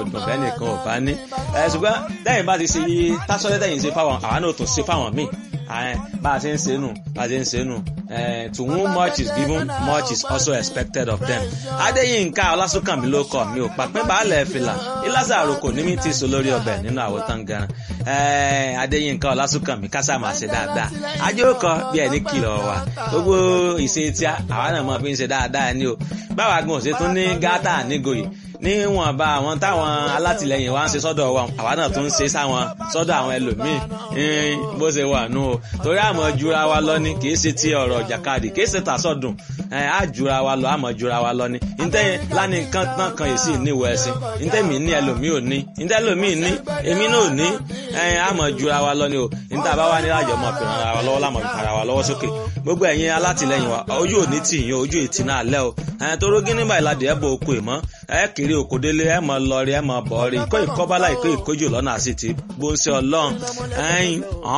ọ̀gbọ̀n bẹ́ẹ̀ nìkan ò bá ní ṣùgbọ́n lẹ́yìn bá ti ṣe tásọ́lẹ́ tẹ̀yìn ṣe fáwọn àwa náà tó ṣe fáwọn míì bá a ṣe ń ṣe nù bá a ṣe ń ṣe nù to whom much is given much is also expected of them. Adéyínká Ọlásùnkànmí ló kọ mi ò pàpín baálẹ̀ fìlà ìlàsà àròkò ní mi ti so lórí ọbẹ̀ nínú àwòtán gan. Adéyínká Ọlásùnkànmí kásá máa ṣe dáadáa. Ajé ó kọ bí ẹni kìlọ̀ wà. Gbogbo ìṣe tí àwa náà mọ̀ fi ń ṣe dáadáa ni o. Báwa gan ò ṣe tún ní gátà nígòyè níwọ̀nba àwọn táwọn alátìlẹyìn wa ń ṣe sọ́dọ̀ wa àwa náà tún ń ṣe sáwọn sọ́dọ̀ àwọn ẹlòmíì bó ṣe wà nù o torí àmọ́ jura wa lọ ní kìí ṣe ti ọ̀rọ̀ jàkadì kìí ṣe tàṣọ̀dùn á jura wa lọ àmọ́ jura wa lọ ní ntẹ́yìn láni nǹkan tán kan yìí sì níwọ̀ ẹ̀sìn ntẹ́mi ní ẹlòmíì ò ní ntẹ́ ẹlòmíì ní èmi náà ò ní àmọ́ jura wa lọ ní o níta bá wà ní àjọ mọ̀ pé ara wa lọ́wọ́ lámọ̀ ara wa lọ́wọ́ sókè gbogbo ẹ̀yin alátìlẹyìn wa ojú ò ní tì yín ojú ìtì náà lẹ́ o torógí nígbà ìlàdí ẹ̀ bọ̀ oko ìmọ̀ ẹ̀ kiri òkò délé ẹ̀ mọ̀ lọ rí ẹ̀ mọ̀ bọ̀ rí kó ìkọ́bálá ìkó ìkójú lọ́nà àti ti gbóǹsẹ̀ ọlọ́run ẹ̀yìn